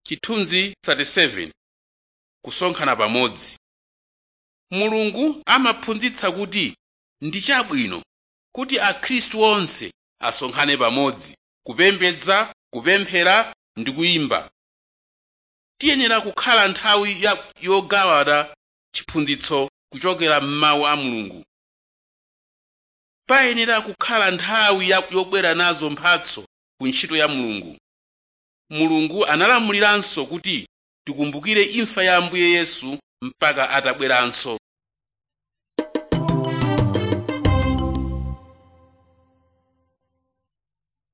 chithunzi 37 kusonkhana pamodzi mulungu amaphunzitsa kuti ndi chabwino kuti akhristu onse asonkhane pamodzi kupembedza kupemphera ndi kuyimba tiyenera kukhala nthawi ya- yogawana chiphunzitso kuchokera m'mawu a mulungu payenera kukhala nthawi ya- yobwera nazo mphatso ku ntchito ya mulungu mulungu analamuliranso kuti tikumbukire imfa ya ambuye yesu mpaka atabweranso